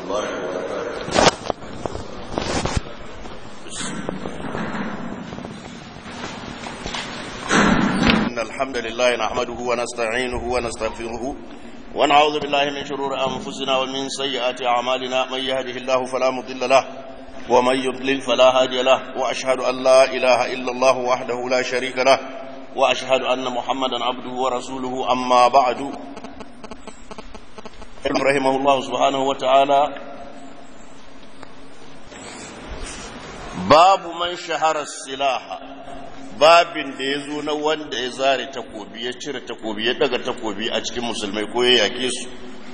الله وبركاته إن الحمد لله نحمده ونستعينه ونستغفره ونعوذ بالله من شرور أنفسنا ومن سيئات أعمالنا من يهده الله فلا مضل له ومن يضلل فلا هادي له وأشهد أن لا إله إلا الله وحده لا شريك له وأشهد أن محمدا عبده ورسوله أما بعد رحمه الله سبحانه وتعالى باب من شهر السلاح babin da ya zo na wanda ya zare takobi ya cire takobi ya daga takobi a cikin musulmai ko ya yake su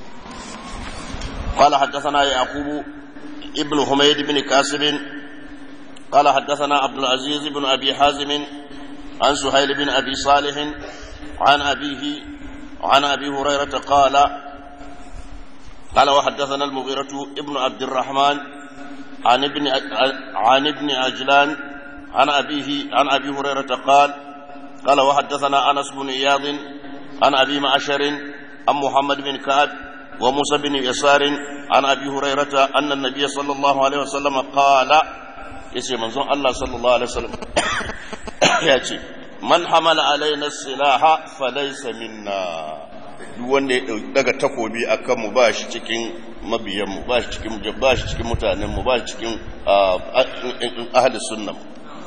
قال حدثنا يعقوب ابن حميد بن كاسب قال حدثنا عبد العزيز بن ابي حازم عن سهيل بن ابي صالح عن ابيه عن ابي هريره قال قال وحدثنا المغيرة ابن عبد الرحمن عن ابن عن ابن عجلان عن أبيه عن أبي هريرة قال قال وحدثنا أنس بن إياض عن أبي معشر عن محمد بن كعب وموسى بن يسار عن أبي هريرة أن النبي صلى الله عليه وسلم قال يسي منظر الله صلى الله عليه وسلم يأتي من حمل علينا السلاح فليس منا duk wanda ya daga takobi a kanmu ba shi cikin mabiyanmu ba shi cikin ba shi cikin mutanenmu ba shi cikin ahli sunnam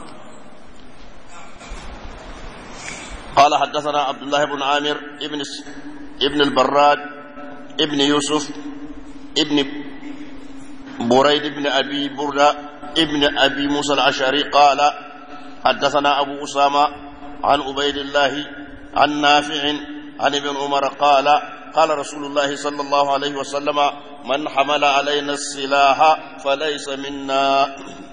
قال حدثنا عبد الله بن عامر ابن ابن البراد ابن يوسف ابن بريد بن ابي برده ابن ابي موسى الاشعري قال حدثنا ابو اسامه عن عبيد الله عن نافع عن ابن عمر قال قال رسول الله صلى الله عليه وسلم من حمل علينا السلاح فليس منا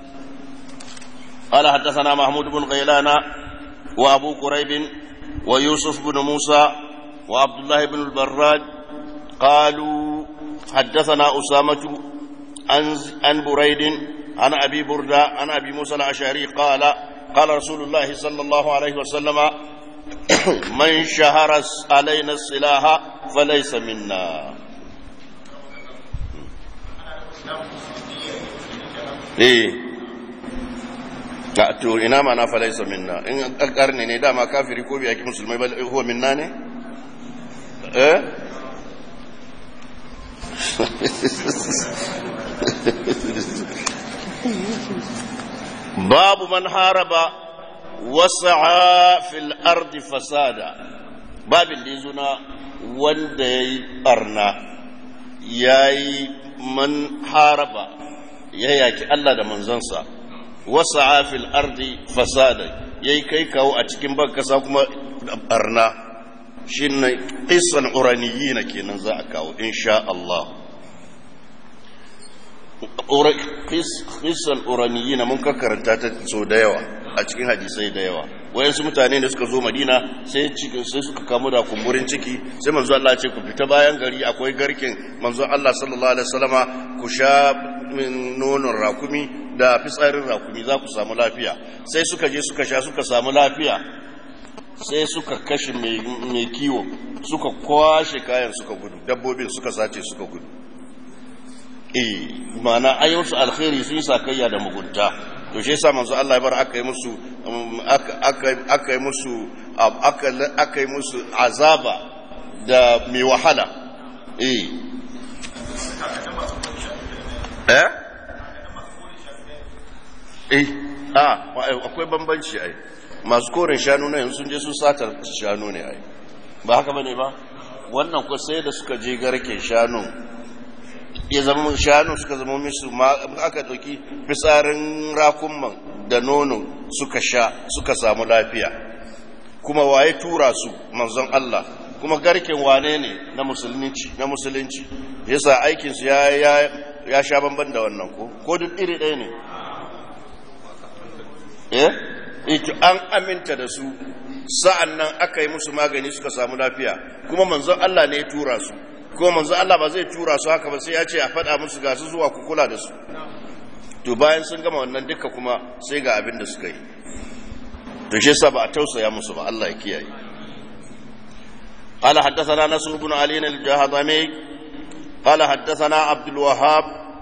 قال حدثنا محمود بن غيلان وابو كريب ويوسف بن موسى وعبد الله بن البراد قالوا حدثنا أسامة عن عن بريد عن أبي بردة عن أبي موسى الأشعري قال قال رسول الله صلى الله عليه وسلم من شهر علينا السلاح فليس منا eh to ina ma na falaisa minna in karni ne dama kafiri ko bai yaki musulmai ba huwa minna ne eh babu man haraba wasa'a fil ardi fasada babin da yazo na wanda yayi barna yayi man haraba ya yaki Allah da manzansa wasa'a fil ardi fasada yayi kai kawo a cikin ban kasa kuma barna shine qissan uraniyina kenan za a kawo insha Allah qissan uraniyina mun ka karanta ta so da yawa a cikin hadisai da yawa wayansu mutane da suka zo madina sai cikin sai suka kamu da kumburin ciki sai manzo Allah ya ce ku fita bayan gari akwai garkin manzo Allah sallallahu alaihi wasallama ku sha min nonon rakumi da fitsarin rakumi za ku samu lafiya sai suka je suka sha suka samu lafiya sai suka kashe mai kiwo suka kwashe kayan suka gudu dabbobin suka sace suka gudu eh ma'ana ayyusu alkhairi sun yi sakayya da mugunta to shi yasa manzo Allah ya bar aka yi musu aka yi musu aka yi musu azaba da mai wahala eh eh eh ah akwai bambanci ai masu korin shanu na yanzu sun je sun satar shanu ne ai ba haka bane ba wannan ko sai da suka je garken shanu ya zama shanu suka zama musu aka dauki fitsarin rakunman da nono suka sha suka samu lafiya kuma waye tura su manzon Allah kuma garken wane ne na musulunci na musulunci yasa aikin su ya ya ya sha bamban da wannan ko ko duk iri ɗaya ne eh ito an aminta da su sa'an nan aka yi musu magani suka samu lafiya kuma manzon Allah ne ya tura su kuma manzon Allah ba zai tura su haka ba sai ya ce a faɗa musu ga su zuwa ku kula da su to bayan sun gama wannan duka kuma sai ga abin da suka yi to shi yasa ba a tausaya musu ba Allah ya kiyaye قال حدثنا نصر بن علي الجهضمي قال حدثنا عبد الوهاب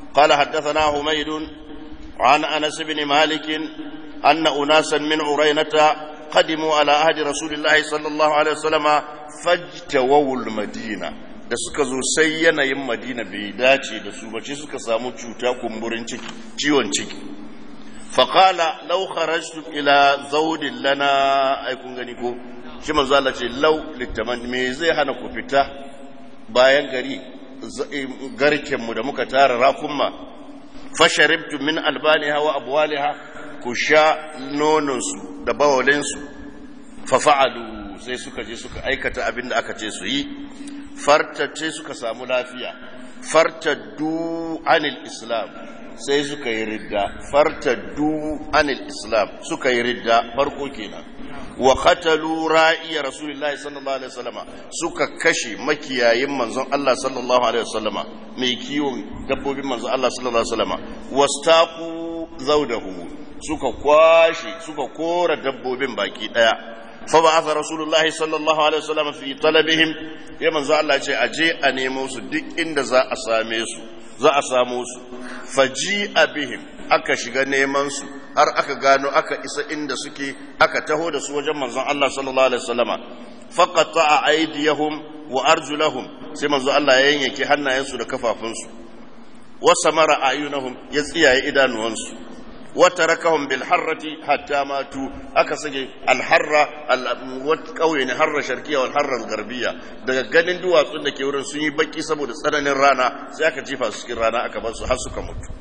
قال حدثنا حميد عن أنس بن مالك أن أناسا من عرينة قدموا على عهد رسول الله صلى الله عليه وسلم فاجتووا المدينة da suka zo sai yanayin madina bai dace da su bace suka samu cuta kumburin ciki ciwon ciki faƙala lau kharajtum ila zaudin lana ai kun gani ko shi manzo Allah ce lau littaman me zai hana ku fita bayan gari garken mu da muka tara rakumma fasharibtu min albaniha wa abwaliha ku sha nonon su da bawalin su fa fa'alu sai suka je suka aikata abin da aka ce su yi fartace suka samu lafiya fartaddu anil islam sai suka yi ridda fartaddu anil islam suka yi ridda farko kenan wa qatalu ra'iya rasulullahi sallallahu alaihi wasallama suka kashe makiyayin manzon Allah sallallahu alaihi wasallama mai kiwon dabbobin manzon Allah sallallahu alaihi wasallama wastaqu zawdahu suka kwashe suka kora dabbobin baki daya فبعث رسول الله صلى الله عليه وسلم في طلبهم يا من الله ce aje a nemo su duk inda za a same su za a samu su faji bihim aka shiga neman su har aka gano aka isa inda suke aka taho da su wajen manzon Allah sallallahu alaihi wasallama faqata aydiyahum wa arjulahum sai manzon Allah ya yanke hannayensu da kafafunsu wa samara ayunahum ya tsiyaye idanuwansu وتركهم بالحرة حتى ماتوا أكسج الحرة القوي حرة شرقية والحرة الغربية daga ganin duwatsun da ke wurin sun yi baki saboda tsananin rana sai aka jefa su cikin rana aka bar su har suka mutu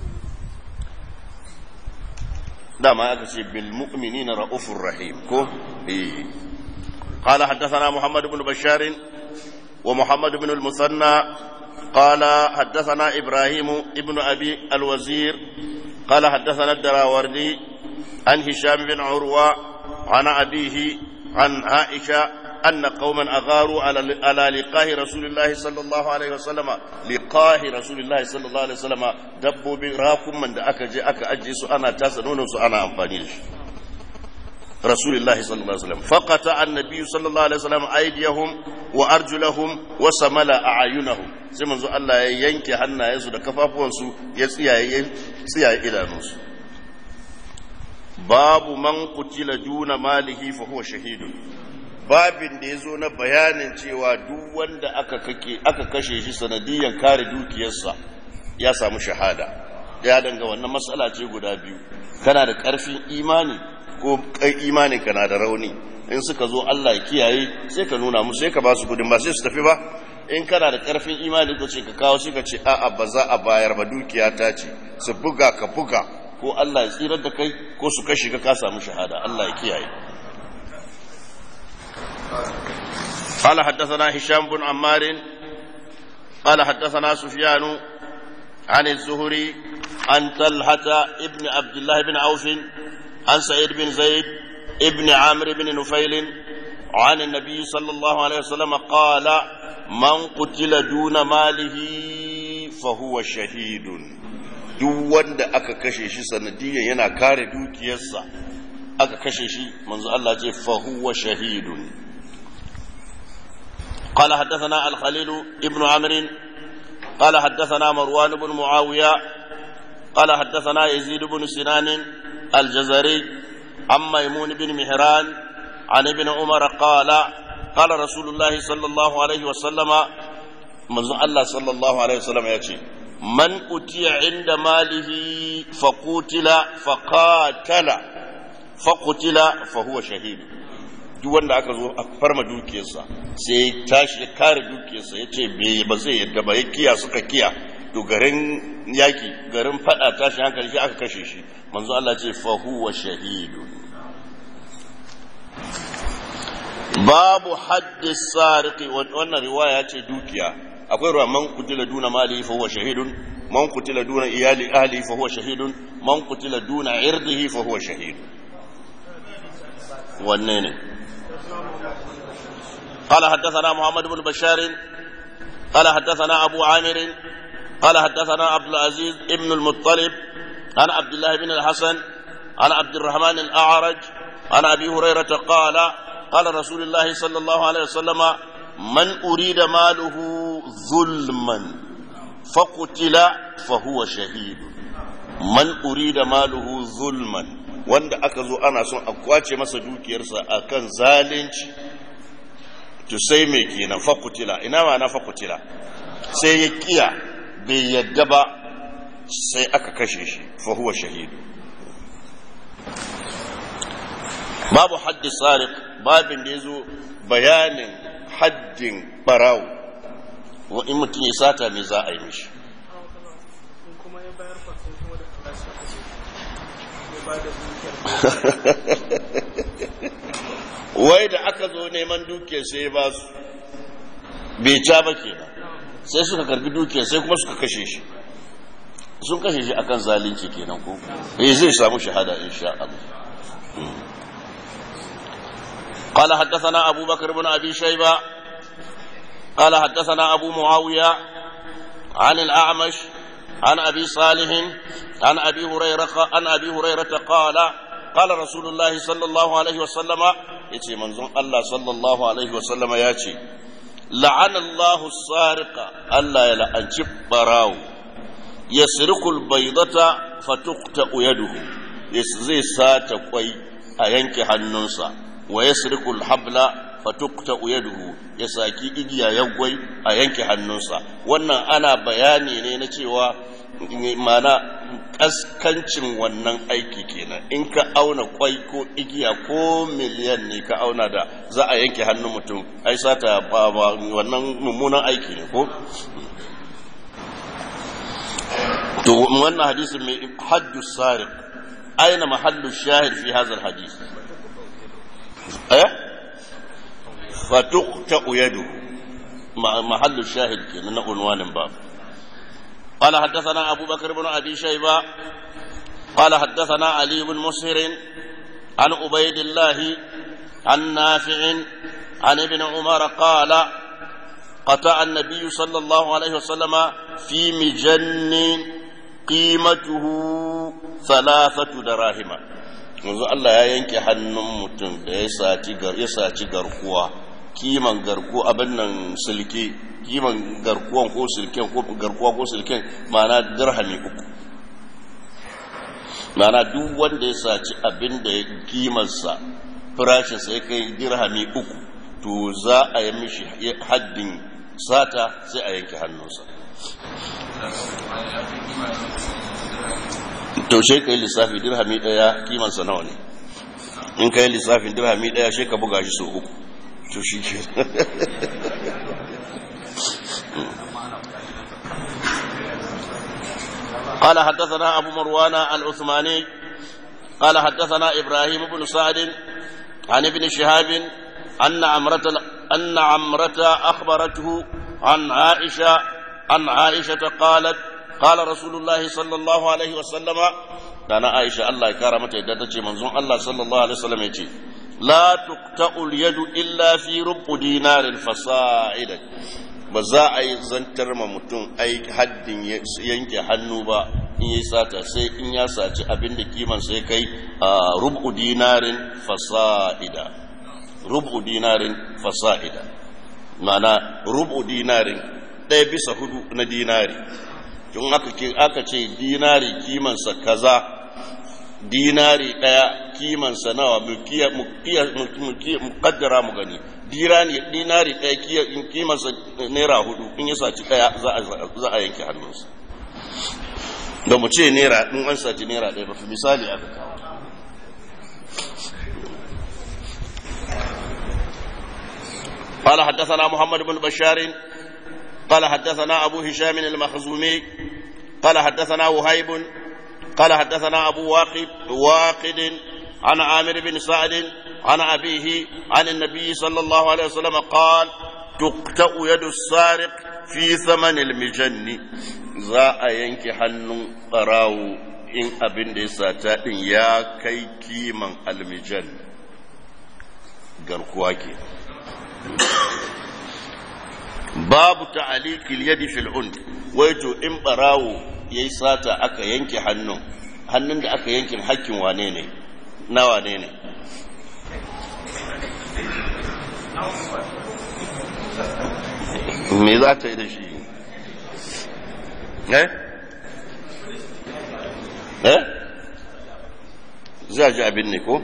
dama aka ce bil mu'minina ra'ufur rahim ko eh قال حدثنا محمد بن بشار ومحمد بن المثنى قال حدثنا إبراهيم ابن أبي الوزير قال حدثنا الدراوردي عن هشام بن عروة عن أبيه عن عائشة أن قوما أغاروا على على لقاه رسول الله صلى الله عليه وسلم لقاه رسول الله صلى الله عليه وسلم دبوا براكم من أكا جي أكا أجي أنا تاسنون أنا أمفاني رسول الله صلى الله عليه وسلم فقطع النبي صلى الله عليه وسلم أيديهم وأرجلهم وسمل أعينهم sai manzo Allah ya yanke hannayensu da kafafuwansu ya tsiyaye tsiyaye idanunsu babu man kutila duna malihi fa huwa shahidun babin da yazo na bayanin cewa duk wanda aka kake aka kashe shi sanadiyan kare dukiyarsa ya samu shahada ya danga wannan matsala ce guda biyu kana da karfin imani ko kai imanin kana da rauni in suka zo Allah ya kiyaye sai ka nuna musu sai ka ba su gudun ba sai su tafi ba in kana da karfin imani ko ce ka kawo shi ka ce a'a ba za a bayar ba dukiya ta ce su buga ka buga ko Allah ya tsirar da kai ko su kashe ka ka samu shahada Allah ya kiyaye قال حدثنا هشام بن عمار قال حدثنا سفيان عن الزهري عن طلحة ابن عبد الله بن عوف عن سعيد بن زيد ابن عامر بن نفيل عن النبي صلى الله عليه وسلم قال من قتل دون ماله فهو شهيد duk wanda aka kashe shi sanadiyan yana kare dukiyarsa aka kashe shi manzo Allah ce fa huwa shahidun قال حدثنا الخليل ابن عمرو قال حدثنا مروان بن معاوية قال حدثنا يزيد بن سنان الجزري عن ميمون بن مهران عن ابن عمر قال قال رسول الله صلى الله عليه وسلم من الله صلى الله عليه وسلم يأتي من أتي عند ماله فقتل فقاتل فقتل فهو شهيد duk wanda aka zo a farma dukiyarsa sai tashi ya kare dukiyarsa ya ce ba zai yadda ba ya kiya suka kiya to garin yaki garin fada tashi hankali shi aka kashe shi manzo Allah ce fa huwa shahidun babu haddi sariki wannan riwaya ce dukiya akwai ruwa man kutila duna mali fa huwa shahidun man kutila duna iyali ahli fa huwa shahidun man kutila duna irdihi fa huwa shahidun wanne ne قال حدثنا محمد بن بشار قال حدثنا أبو عامر قال حدثنا عبد العزيز ابن المطلب عن عبد الله بن الحسن عن عبد الرحمن الأعرج عن أبي هريرة قال قال رسول الله صلى الله عليه وسلم من أريد ماله ظلما faqutila fa huwa shahidu man urida maluhu zulman wanda aka zo ana son a kwace masa dukiyarsa akan zalunci to sai me kenan faqutila ina ma na faqutila sai ya kiya bai yadda ba sai aka kashe shi fa huwa shahidu babu haddi sariq babin da yazo bayanin haddin barawo wa in mutum ya sata me za a yi mishi wai da aka zo neman dukiyar sai ba su bai ca ba ke sai suka karbi dukiyar sai kuma suka kashe shi sun kashe shi akan zalunci kenan ko eh zai samu shahada insha Allah قال حدثنا أبو بكر بن أبي شيبة قال حدثنا أبو معاوية عن الأعمش عن أبي صالح عن أبي هريرة عن أبي هريرة قال قال رسول الله صلى الله عليه وسلم يتي منظوم الله صلى الله عليه وسلم ياتي لعن الله السارق ألا يلعن براو يسرق البيضة فتقطع يده زي سات قوي أينك حنونسا ويسرق الحبل فتقطع يده ya saki igiya ya gwai a yanke hannunsa wannan ana bayani ne na cewa mana kaskancin wannan aiki kenan in ka auna kwai ko igiya ko miliyan ne ka auna da za a yanke hannun mutum ai sata wannan mummunan aiki ne ko to wannan hadisin mai haddu sariq aina mahallu shahid fi hadha hadis eh فتقطع يده محل الشاهد كنا عنوان باب قال حدثنا أبو بكر بن أبي شيبة قال حدثنا علي بن مسهر عن عبيد الله عن نافع عن ابن عمر قال قطع النبي صلى الله عليه وسلم في مجن قيمته ثلاثة دراهم yanzu Allah ya yanke hannun mutum da ya saci garkuwa kiman garkuwa abin nan silke kiman garkuwan ko silken ko garkuwa ko silken ma'ana dirhami uku ma'ana duk wanda ya saci abin da ya kimarsa farashinsa ya kai dirhami uku to za a yi mishi haddin sata sai a yanke hannunsa to sai ka yi lissafi dirhami daya kimansa nawa ne in ka yi lissafin dirhami daya sai ka buga shi so uku to shi ke قال حدثنا أبو مروان العثماني قال حدثنا إبراهيم بن سعد عن ابن شهاب أن عمرة أن عمرة أخبرته عن عائشة عن عائشة قالت قال رسول الله صلى الله عليه وسلم دانا عائشة الله كرمت يدتك منظوم الله صلى الله عليه وسلم يتي لا تقطع اليد إلا في ربع دينار فصاعدا ba za a yi zantar ma mutum ai haddin yanke hannu ba in yi sata sai in ya saci abin da kiman sai kai a rubu dinarin fasa'ida rubu dinarin fasa'ida mana rubu dinarin ɗaya bisa hudu na dinari in aka ce dinari kimansa kaza dinari ɗaya kimansa nawa mu kaddara mu gani dinari ɗaya kimansa naira hudu in ya saci ɗaya za a yanke hannunsa da mu ce naira in an saci naira ɗaya ba fi misali aka kawo قال حدثنا محمد بن بشار قال حدثنا أبو هشام المخزومي قال حدثنا وهيب قال حدثنا أبو واقد واقد عن عامر بن سعد عن أبيه عن النبي صلى الله عليه وسلم قال تقطع يد السارق في ثمن المجن za a yanke hannun ɓarawo in abin da ya sata ɗin ya kai kiman almijan garkuwa ke babu ta'alikil yadi fil und wai to in ɓarawo ya yi sata aka yanke hannun hannun da aka yankin hakkin wane ne na wane ne me za ta yi da shi eh eh za ji abin ne ko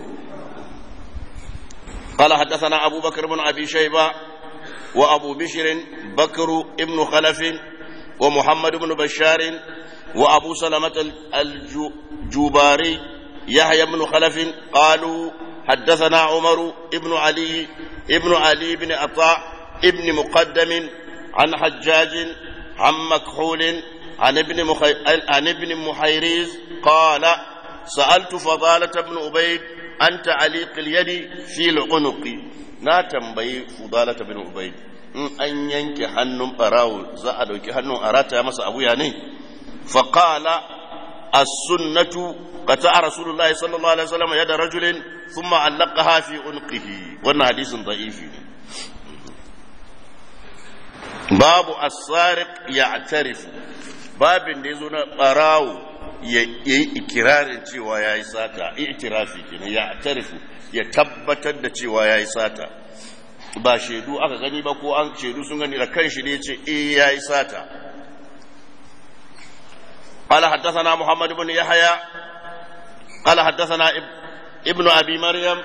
قال حدثنا أبو بكر بن أبي شيبة وأبو بشر بكر ابن خلف ومحمد بن بشار وأبو سلمة الجوباري يحيى بن خلف قالوا حدثنا عمر ابن علي ابن علي بن عطاء ابن مقدم عن حجاج عن مكحول عن ابن مخي... عن ابن محيريز قال سألت فضالة بن عبيد عن تعليق اليد في العنق na tambayi fudalata bin ubayd in an yanke hannun barawo za a dauki hannun a rataya masa abu ya ne fa qala as-sunnatu qata rasulullahi sallallahu alaihi wasallam yada rajulin thumma allaqaha fi unqihi wannan hadisin da'ifi ne babu as-sariq ya'tarifu babin da yazo na barawo ya yi ikirarin cewa ya yi sata itirafi kenan ya tarifu ya tabbatar da cewa ya yi sata ba shaidu aka gani ba ko an shaidu sun gani da kan shi ne ce eh ya yi sata قال حدثنا محمد بن يحيى قال حدثنا ابن ابي مريم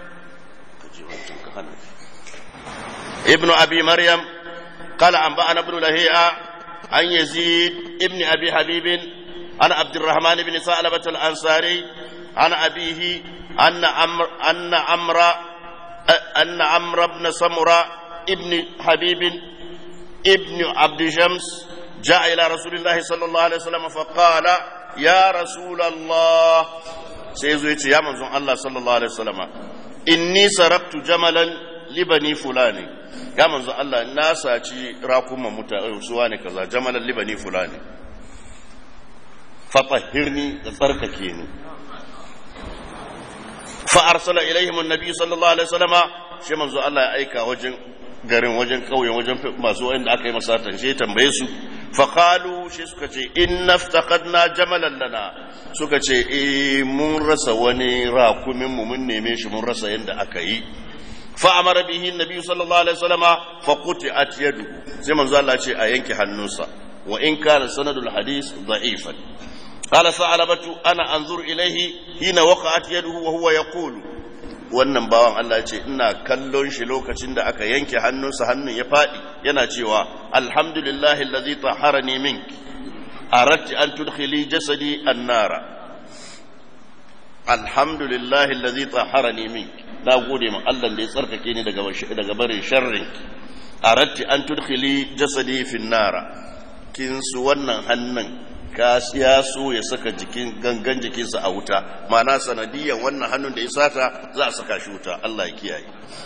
ابن ابي مريم قال انبانا ابن لهيئه عن يزيد ابن ابي حبيب عن عبد الرحمن بن ثعلبة الأنصاري عن أبيه أن أمر أن أمر أن عمرو بن سمرة ابن حبيب ابن عبد شمس جاء إلى رسول الله صلى الله عليه وسلم فقال يا رسول الله سيزويت يا منزون الله صلى الله عليه وسلم إني سرقت جملا لبني فلان يا منزون الله الناس راكم متى سواني كذا جملا لبني فلان fatahirni da tsarkake ni fa arsala ilaihim annabi sallallahu alaihi wasallama shi manzo Allah ya aika wajen garin wajen kauyen wajen masu wanda aka yi masatan shi tambaye su fa qalu shi suka ce inna iftaqadna jamalan lana suka ce eh mun rasa wani rakumin mu mun neme shi mun rasa yanda aka yi fa amara bihi annabi sallallahu alaihi wasallama fa quti'at yaduhu sai manzo Allah ce a yanke hannunsa wa in kana sanadul hadith da'ifan قال ثعلبة أنا أنظر إليه حين وقعت يده وهو يقول wannan bawan Allah ce ina kallon shi lokacin da aka yanke hannunsa hannun ya faɗi yana cewa alhamdulillahi allazi taharani mink aradti an tudkhili jasadi annara alhamdulillahi allazi taharani mink na gode ma Allah da ya tsarkake ni daga daga barin sharrin aradti an tudkhili jasadi fin nara kin su wannan hannun ka ya so ya saka jikin gangan jikinsa a wuta mana sanadiyan wannan hannun da ya sata za a saka shi wuta Allah ya kiyaye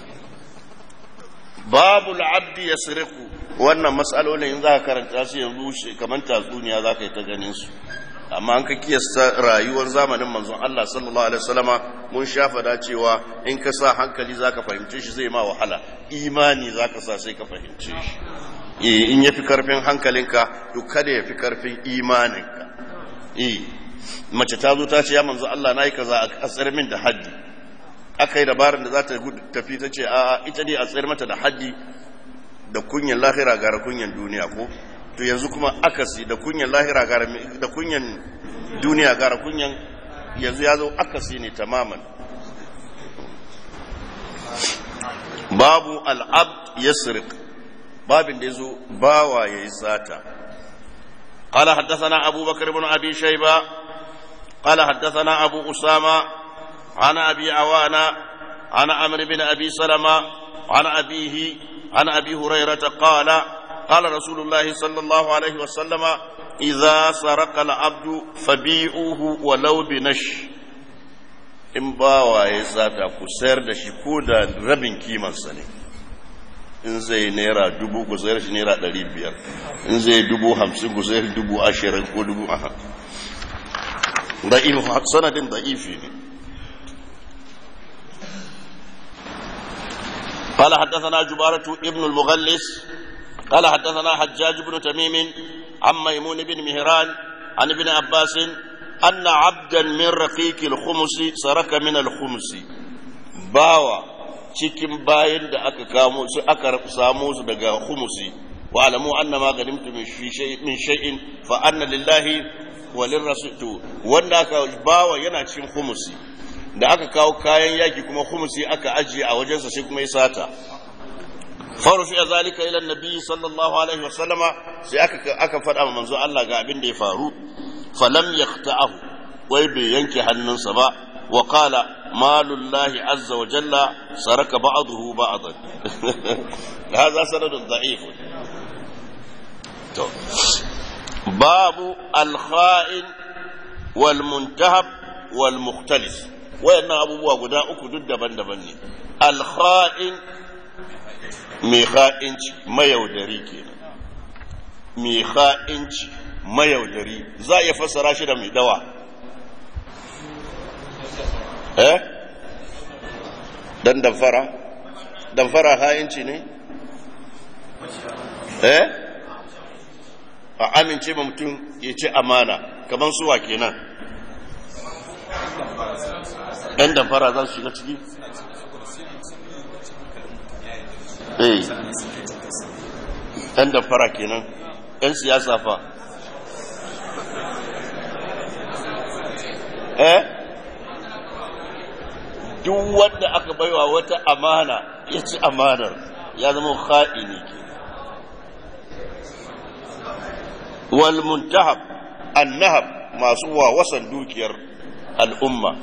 babu abdi ya siriku wannan matsalolin in za ka karanta su yanzu kamar tatsuniya za ka yi ta ganin su amma an ka kiyasta rayuwar zamanin manzon Allah sallallahu alaihi wasallama mun shafa da cewa in ka sa hankali za ka fahimce shi zai ma wahala imani za ka sa sai ka fahimce shi in ya fi karfin hankalinka to kada ya fi karfin imaninka mace ta zo ta ce ya manzo Allah na yi kaza a tsayar min da haddi aka yi dabarar da za ta tafi ta ce a ita ne a tsayar mata da haddi da kunyan lahira gara kunyan duniya ko to yanzu kuma akasi da kunyan lahira gara da kunyan duniya gara kunyan yanzu ya zo akasi ne tamaman babu al'abd yasriq babin da ya zo bawa ya yi sata قال حدثنا أبو بكر بن أبي شيبة قال حدثنا أبو أسامة عن أبي عوانة عن عمرو بن أبي سلمة عن أبيه عن أبي هريرة قال قال رسول الله صلى الله عليه وسلم إذا سرق العبد فبيعوه ولو بنش in bawa ya sata ku sayar da shi ko da rabin kimansa ne in zai naira dubu ku sayar shi naira ɗari biyar in zai dubu hamsin ku sayar dubu ashirin ko dubu aha da'if sanadin da'ifi ne قال حدثنا جبارة ابن المغلس قال حدثنا حجاج بن تميم عن ميمون بن مهران عن ابن عباس أن عبدا من رقيق الخمس سرك من الخمس باوا cikin bayan da aka kamo su aka samu su daga humusi wa alamu anna ma ganimtu min shay'in min shay'in fa anna lillahi wa lirrasul wanda aka bawa yana cikin khumusi da aka kawo kayan yaki kuma khumusi aka ajiye a wajensa sai kuma ya sata farufi zalika ila nabi sallallahu alaihi wa sallama sai aka aka faɗa ma manzo Allah ga abin da ya faru falam yaqta'ahu wai bai yanke hannunsa ba wa qala malullahi azza wa jalla saraka ba'dahu ba'dan hadha sanadun da'if to babu al-kha'in wal muntahab wal mukhtalis wayannan abubuwa guda uku duk daban-daban ne al-kha'in mai kha'inci mayaudari kenan mai kha'inci mayaudari za a iya fassara shi da mai dawa eh dan damfara damfara ha'inci ne eh a amince ma mutum ya ce amana kamar suwa kenan ɗan damfara za su shiga ciki eh ɗan damfara kenan ‘yan siyasa fa eh duk wanda aka baiwa wata amana ya ci amanar ya zama kha'ini ke wal muntahab annahab masu wawasan dukiyar al'umma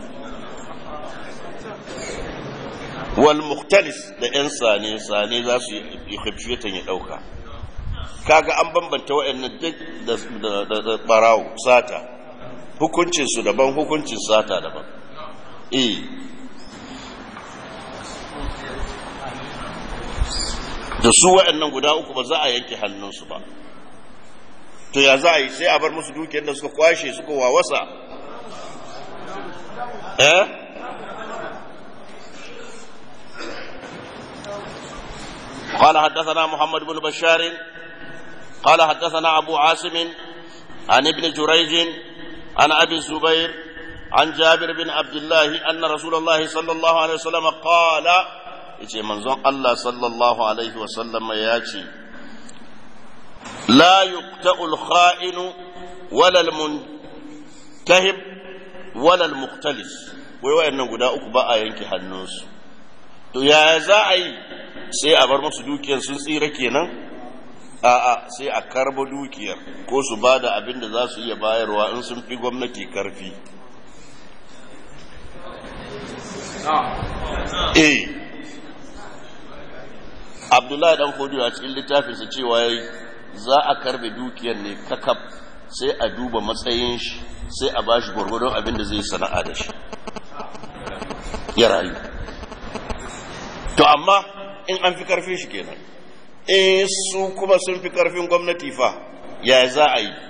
wal muktalis da 'yan sane-sane za su yi hifshiyatan ya ɗauka kaga an bambanta waɗannan duk da barawo sata hukuncinsu daban hukuncin sata daban eh da su waɗannan guda uku ba za a yanke hannunsu ba to ya za a yi sai a bar musu dukiyar da suka kwashe suka wawasa eh قال حدثنا محمد بن بشار قال حدثنا أبو عاصم عن ابن جريج عن أبي الزبير عن جابر بن عبد الله أن رسول الله صلى الله عليه وسلم قال يتي منزون الله صلى الله عليه وسلم ياتي لا يقتأ الخائن ولا المنتهب ولا المختلس wai wayannan guda uku ba a yanke hannunsu to ya za a yi sai a bar musu dukiyar sun tsira kenan a'a sai a karba dukiyar ko su ba da abin da za su iya bayarwa in sun fi gwamnati karfi eh abdullahi dan kodiyo a cikin littafinsa cewa yayi za a karbe dukiyar ne kakaf sai a duba matsayin shi sai a bashi gwargwadon abin da zai sana'a da shi ya rayu to amma in an fi karfin shi kenan in su kuma sun fi karfin gwamnati fa ya za a yi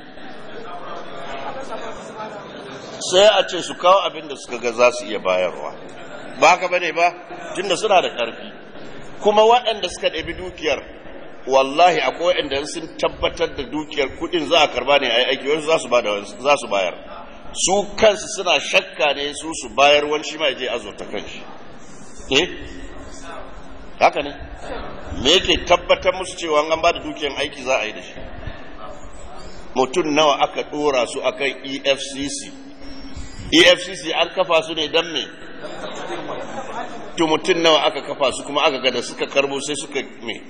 sai a ce su kawo abin da suka ga za su iya bayarwa ba haka bane ba tunda suna da karfi kuma waɗanda suka ɗabi dukiyar wallahi akwai waɗanda sun tabbatar da dukiyar kuɗin za a karba ne a yi aiki wasu za su bayar su kansu suna shakka ne su su bayar wani shi ma ya je azurta kanshi eh haka ne me yake tabbatar musu cewa an ba da dukiyar aiki za a yi da shi mutum nawa aka ɗora su akan efcc efcc an kafa su ne don me to mutum nawa aka kafa su kuma aka gada suka karbo sai suka me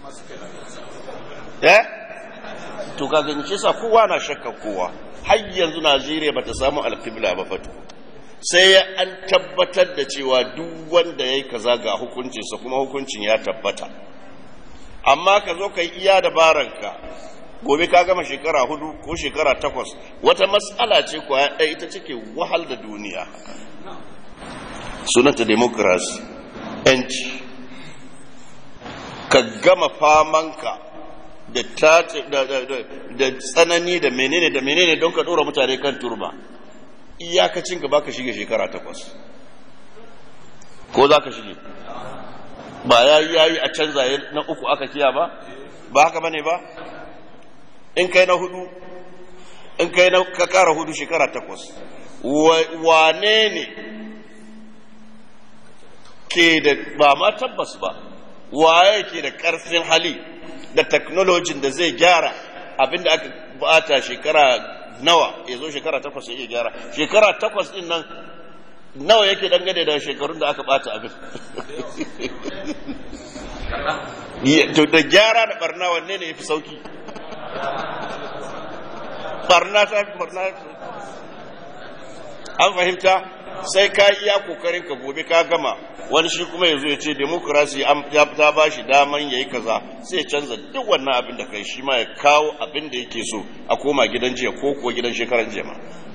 eh to ka gani shi sa kowa na shakka kowa har yanzu Najeriya bata samu alqibla ba fatu sai an tabbatar da cewa duk wanda yayi kaza ga hukuncinsa kuma hukuncin ya tabbata amma ka zo ka yi iya dabaranka gobe ka gama shekara hudu ko shekara takwas wata matsala ce kwaya ɗaya ita cike wahal da duniya sunanta demokrasi yanci ka gama famanka da da tsanani da menene da menene don ka ɗora mutane kan turba iyakacin ka baka shige shekara takwas ko za ka shige ba ya yi yayi a canza na uku aka kiya ba ba haka bane ba in kai na hudu in kai na ka kara hudu shekara takwas wane ne ke da ba ma tabbas ba waye ke da karfin hali da technology da zai gyara abinda aka bata shekara nawa ya zo shekara takwas ya iya gyara shekara takwas din nan nawa yake dangane da shekarun da aka bata abin to da gyara da barna wanne ne ya fi sauki barna ta fi barna an fahimta sai ka iya kokarin ka gobe ka gama wani shi kuma ya zo ya ce demokrasi ta ba shi daman ya yi kaza sai ya canza duk wannan abin da kai shi ma ya kawo abin da yake so a koma gidan jiya ko kuwa gidan shekaran jiya ma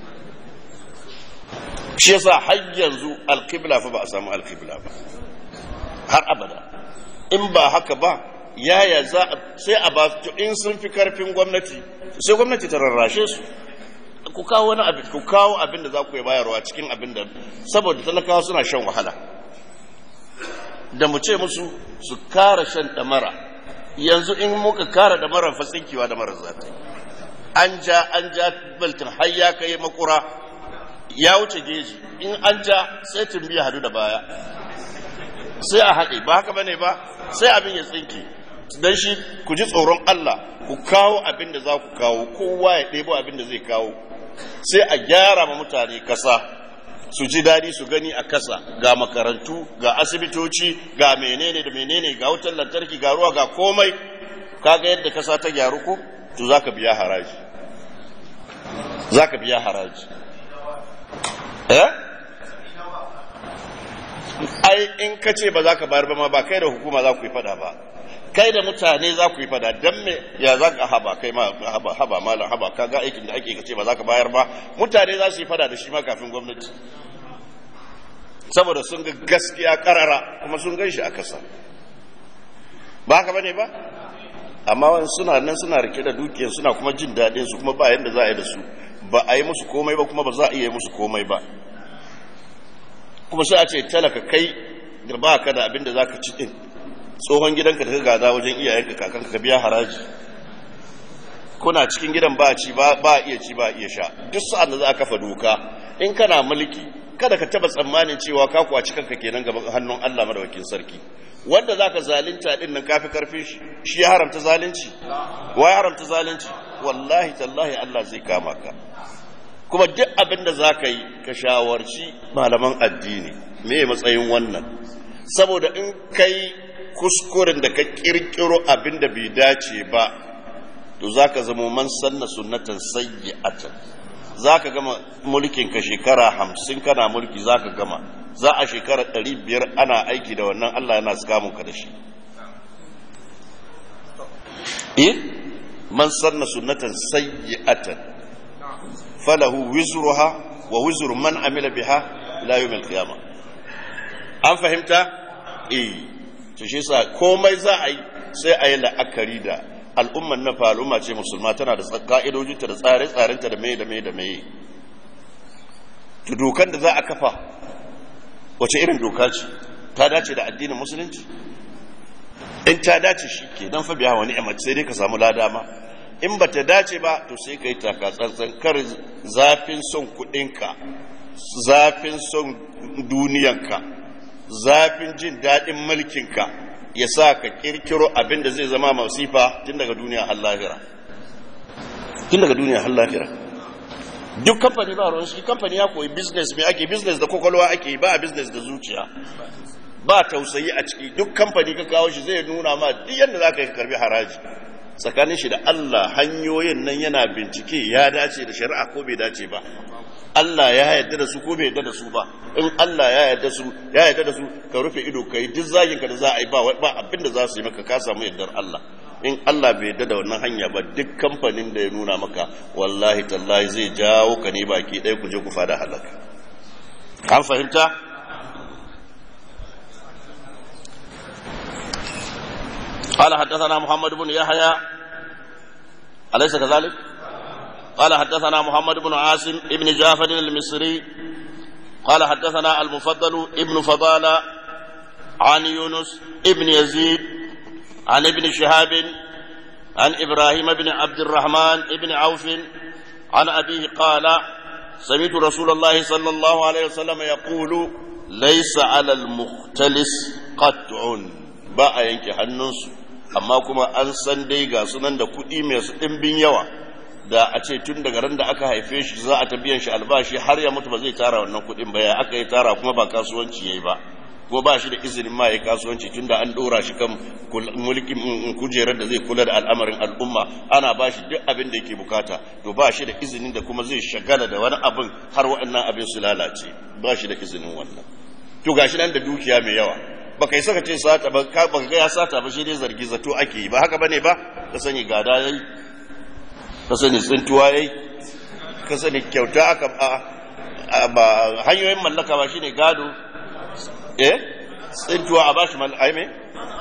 shi yasa har yanzu alkibla fa ba a samu alkibla ba har abada in ba haka ba yaya za sai a ba in sun fi karfin gwamnati sai gwamnati ta rarrashe su ku kawo wani abin ku kawo abin da za ku yi bayarwa cikin abin da saboda talakawa suna shan wahala da mu ce musu su kara shan damara yanzu in muka kara damarar fatsinkiwa da marar zata an ja an ja baltin har ya kai makura ya wuce geji in an ja sai tumbiya hadu da baya sai a haɗe ba haka bane ba sai abin ya tsinke dan shi ku ji tsoron Allah ku kawo abin da za ku kawo kowa ya ɗebo abin da zai kawo sai a gyara ma mutane kasa su ji daɗi su gani a kasa ga makarantu ga asibitoci ga menene da menene ga wutar lantarki ga ruwa ga komai kaga yadda kasa ta gyaru ko to zaka biya haraji zaka biya haraji eh ai in ka ce ba za ka bayar ba ma ba kai da hukuma za ku yi fada ba kai da mutane za ku yi fada don me ya za ka haba kai ma haba haba malam haba ka ga aikin da ake ka ce ba za ka bayar ba mutane za su yi fada da shi ma kafin gwamnati saboda sun ga gaskiya karara kuma sun gan shi a kasa ba haka bane ba amma wani suna nan suna rike da dukiyar suna kuma jin daɗin su kuma ba yadda za a yi da su ba a yi musu komai ba kuma ba za a iya musu komai ba kuma sai a ce talaka kai da ba ka da abin da za ka ci ɗin tsohon gidanka da ka gada wajen iyayenka kakanka ka biya haraji kuna cikin gidan ba ci ba iya ci ba iya sha duk sa'an da za a kafa doka in kana mulki kada ka taba tsammanin cewa ka kwaci kanka kenan gaban hannun Allah madawakin sarki wanda zaka zalunta din nan kafi karfin shi shi ya haramta zalunci wa ya haramta zalunci wallahi tallahi Allah zai kama ka kuma duk abin da zaka yi ka shawarci malaman addini me matsayin wannan saboda in kai kuskuren da ka kirkiro abin da bai dace ba to zaka zama man sanna sunnatan sayyi'atan za ka gama mulkinka shekara hamsin kana mulki za ka gama za a shekara ɗari biyar ana aiki da wannan Allah yana ka da shi eh man sanna sunnatan sayyi'atan falahu wizruha wa wizru man amila biha ila yawmil qiyamah an fahimta eh to shi yasa komai za a yi sai a yi la'akari da al'umman na fa al'umma ce musulma tana da ka'idojinta da tsare-tsarenta da mai da mai da mai to dokan da za a kafa wace irin doka ce ta dace da addinin musulunci in ta dace shi ke don fabiya wani ni'imar sai dai ka samu lada ma in ba ta dace ba to sai ka yi taka tsantsan kar zafin son kuɗinka zafin son duniyanka zafin jin daɗin mulkinka ya sa ka kirkiro abin da zai zama masifa tun daga duniya har lahira tun daga duniya har lahira duk kamfani ba ruwan shi kamfani ya koyi business mai ake business da kwakwalwa ake ba a business da zuciya ba tausayi a ciki duk kamfani ka kawo shi zai nuna ma duk yadda za ka yi karbi haraji tsakanin shi da Allah hanyoyin nan yana bincike ya dace da shari'a ko bai dace ba Allah ya yarda da su ko bai yarda da su ba in Allah ya yarda su ya yarda da su ka rufe ido ka yi duk zagin ka da za a yi ba ba abin da za su yi maka ka samu yardar Allah in Allah bai yarda da wannan hanya ba duk kamfanin da ya nuna maka wallahi tallahi zai jawo ka ne baki ɗaya ku je ku fada halaka an fahimta قال حدثنا محمد بن يحيى أليس كذلك؟ قال حدثنا محمد بن عاصم ابن جعفر المصري قال حدثنا المفضل ابن فضالة عن يونس ابن يزيد عن ابن شهاب عن إبراهيم بن عبد الرحمن ابن عوف عن أبيه قال سمعت رسول الله صلى الله عليه وسلم يقول ليس على المختلس قطع بقى ينكي حنوس amma kuma an san dai ga sunan da kuɗi mai su ɗimbin yawa da a ce tun daga ran da aka haife shi za a ta biyan shi albashi har ya mutu ba zai tara wannan kuɗin ba ya aka yi tara kuma ba kasuwanci ya yi ba ko ba shi da izinin ma ya kasuwanci tun da an ɗora shi kan mulkin kujerar da zai kula da al'amarin al'umma ana ba shi duk abin da yake bukata to ba shi da izinin da kuma zai shagala da wani abin har waɗannan abin su lalace ba shi da izinin wannan to gashi nan da dukiya mai yawa baka yi saka ce sata ba ka baka ga ya sata ba shi dai zargi zato ake yi ba haka bane ba ka sani gada yayi ka sani tsintuwa yayi ka sani kyauta aka ba hanyoyin mallaka ba shine gado eh tsintuwa a bashi mallaka ai me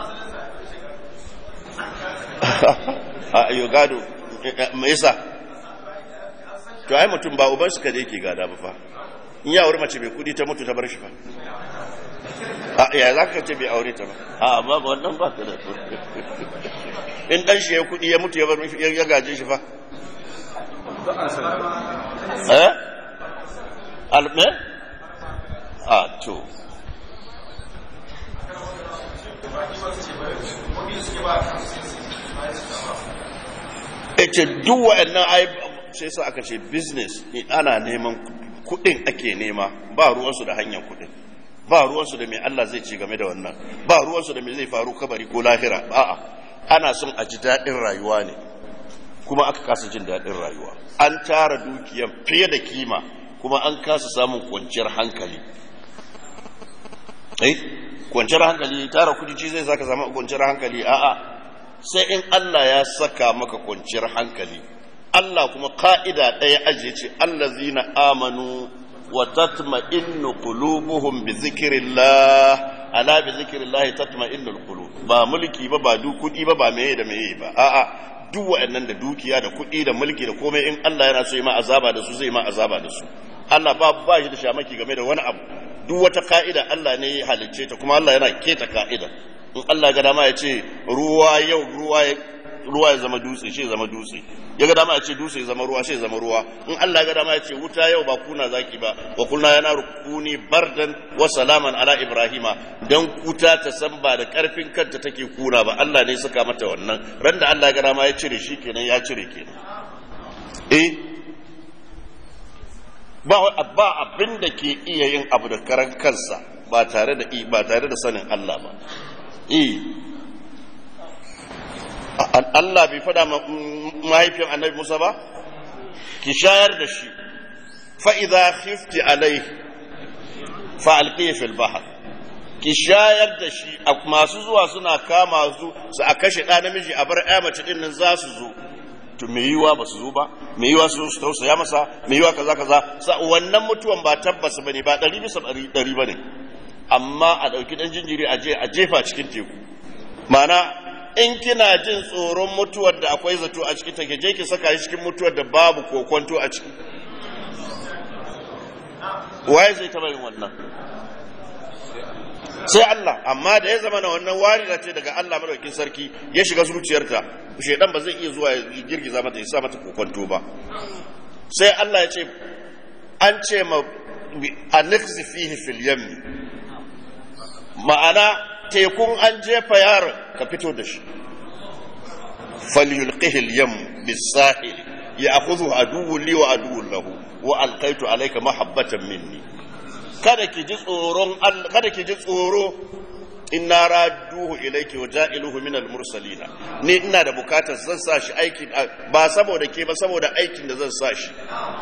a ayo gado me yasa to ai mutum ba uban suka da yake gada ba fa in ya aure mace mai kudi ta mutu ta bar shi fa a ya za ka ce bai aure ta ba a ba ba wannan ba ka da in dan shi ya kudi ya mutu ya bar ya gaje shi fa eh alme a to ita duk wa'annan ai sai sa aka ce business ana neman kudin ake nema ba ruwansu da hanyar kudin ba ruwansu da mai Allah zai ci game da wannan ba ruwansu da mai zai faru kabari ko lahira a'a ana son a ji daɗin rayuwa ne kuma aka kasa jin daɗin rayuwa an tara dukiyan fiye da kima kuma an kasa samun kwanciyar hankali eh kwanciyar hankali tara kudi ci zai saka samu kwanciyar hankali a'a sai in Allah ya saka maka kwanciyar hankali Allah kuma ka'ida ɗaya ajiye ce allazina amanu wa tatma'innu qulubuhum bi zikrillah ala bi zikrillah tatma'innul qulub ba mulki ba ba du kudi ba ba meye da meye ba a'a duk wa'annan da dukiya da kudi da mulki da komai in Allah yana so yi ma azaba da su zai ma azaba da su Allah ba ba shi da shamaki game da wani abu duk wata ka'ida Allah ne ya halicce ta kuma Allah yana keta ka'ida in Allah ga dama ya ce ruwa yau ruwa ya ruwa ya zama dutse shi zama dutse ya ga dama ya ce dutse ya zama ruwa shi zama ruwa in Allah ga dama ya ce wuta yau ba kuna zaki ba wa kulna yana rukuni bardan wa salaman ala ibrahima dan wuta ta san ba da karfin kanta take kuna ba Allah ne saka mata wannan ran da Allah ga dama ya cire shi kenan ya cire kenan eh ba ba abin da ke iya yin abu da karan kansa ba tare da ba tare da sanin Allah ba eh Allah bai fada mahaifin annabi Musa ba ki shayar da shi fa idza khifti alai fa alqihi fil bahr ki shayar da shi masu zuwa suna kama su su a kashe ɗa namiji a bar ƴa mace din nan za su zo to me yiwa ba su zo ba me yiwa su su tausaya masa me yiwa kaza kaza sa wannan mutuwan ba tabbas bane ba ɗari bisa ɗari bane amma a ɗauki ɗan jinjiri a je a jefa cikin teku ma'ana in kina jin tsoron mutuwar da akwai zato a cikin take je ki saka shi cikin mutuwar da babu kokonto a ciki waye zai taba yin wannan sai Allah amma da ya zama na wannan warira ce daga Allah madaukakin sarki ya shiga zuciyarta shedan ba zai iya zuwa ya girgiza mata ya sa mata kokonto ba sai Allah ya ce an ce ma aniksi fihi fil yammi ma'ana tekun an jefa yaron ka fito da shi falyulqihi al-yam bis-sahil ya'khudhu aduwwun li wa aduwwun lahu wa alqaitu alayka mahabbatan minni kada ki ji tsoron kada ki ji tsoro inna radduhu ilayki wa ja'iluhu min al-mursalin ni ina da bukatar zan sa shi aiki ba saboda ke ba saboda aikin da zan sa shi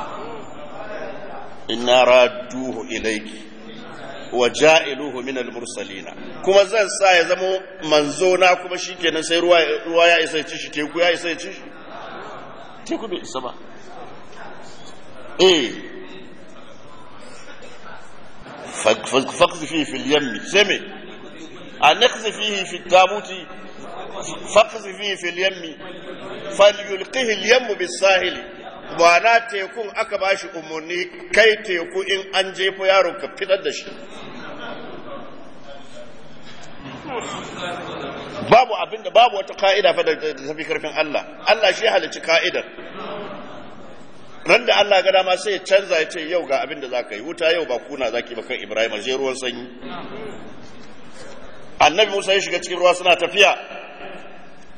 inna radduhu ilayki wa ja'iluhu min al-mursalina kuma zan sa ya zama manzo na kuma shikenan sai ruwa ruwa ya isa ci shi teku ya isa ci shi teku bai isa ba eh faqzi fihi fil yammi sami anqzi fihi fi tabuti faqzi fihi fil yammi falyulqihi al-yammu bis-sahili na tekun aka ba shi umarni kai teku in an jefo yaro ka fitar da shi babu abinda babu wata ka'ida fa da tafi karfin Allah Allah shi halicci ka'idar ran da Allah ga dama sai ya canza ya ce yau ga abinda za ka yi wuta yau ba kuna za ki ba kan Ibrahim je ruwan sanyi annabi Musa ya shiga cikin ruwa suna tafiya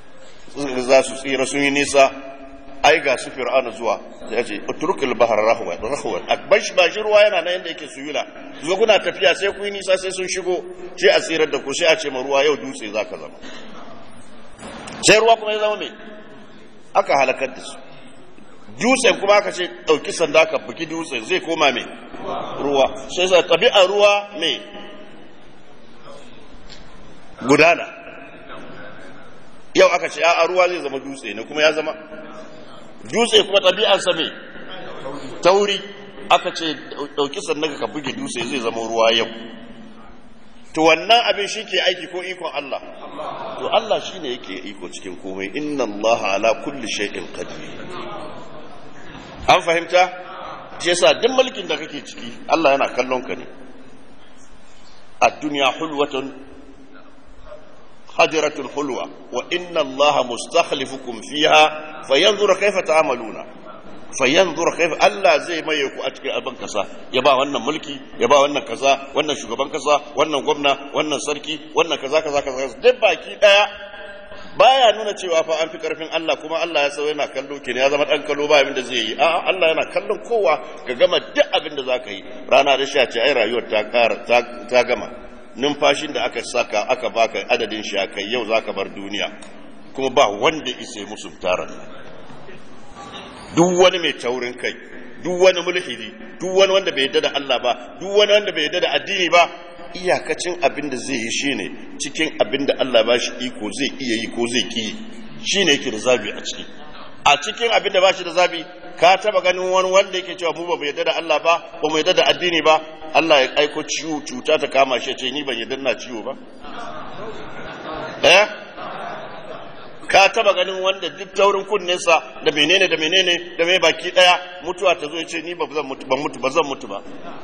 za su tsira sun yi nisa ai ga su fir'auna zuwa sai ya ce utrukul bahar rahwan rahwan akbash ba shi ruwa yana nan yanda yake suyula zuwa kuna tafiya sai ku yi nisa sai sun shigo sai a tsirar da ku sai a ce ma ruwa yau dutse zaka zama sai ruwa kuma ya zama mai aka halakar da su dutsen kuma aka ce ɗauki sanda ka buki dutsen zai koma mai ruwa sai sa ɗabi'a ruwa mai gudana yau aka ce a ruwa zai zama dutse ne kuma ya zama dutse kuma ɗabi'ansa mai tauri aka ce ɗauki sanda ka buge dutse zai zama ruwa yau to wannan abin shi ke aiki ko ikon Allah to Allah shi ne yake iko cikin komai inna Allah ala kulli shay'in qadir an fahimta shi yasa duk mulkin da kake ciki Allah yana kallon ka ne ad-dunya hulwatun hadiratul hulwa wa inna Allah mustakhlifukum fiha fayanzur kayfa ta'maluna fayanzur kayfa Allah zai maye ku a cikin abin kasa ya ba wannan mulki ya ba wannan kaza wannan shugaban kasa wannan gwamna wannan sarki wannan kaza kaza kaza duk baki daya baya nuna cewa fa an fi karfin Allah kuma Allah ya sau yana kallo ke ya zama dan kallo ba abin da zai yi a'a Allah yana kallon kowa ka gama duk abin da zaka yi rana da sha ce ai rayuwar ta kara ta gama numfashin da aka saka aka baka adadin shi kai yau zaka bar duniya kuma ba wanda isa musu taron duk wani mai taurin kai duk wani mulhidi duk wani wanda bai yarda da Allah ba duk wani wanda bai yarda da addini ba iyakacin abin da zai yi shine cikin abin da Allah ba shi iko zai iya yi ko zai ki shine yake da zabi a ciki a cikin abin da ba shi da zabi ka taba ganin wani wanda yake cewa mu ba mu yarda da Allah ba ba mu yarda da addini ba Allah ya aiko ciwo cuta ta kama shi ce ni ban yarda na ciwo ba eh ka taba ganin wanda duk taurin kunninsa da menene da menene da mai baki daya mutuwa ta zo ya ce ni ba zan mutu ban mutu ba zan mutu ba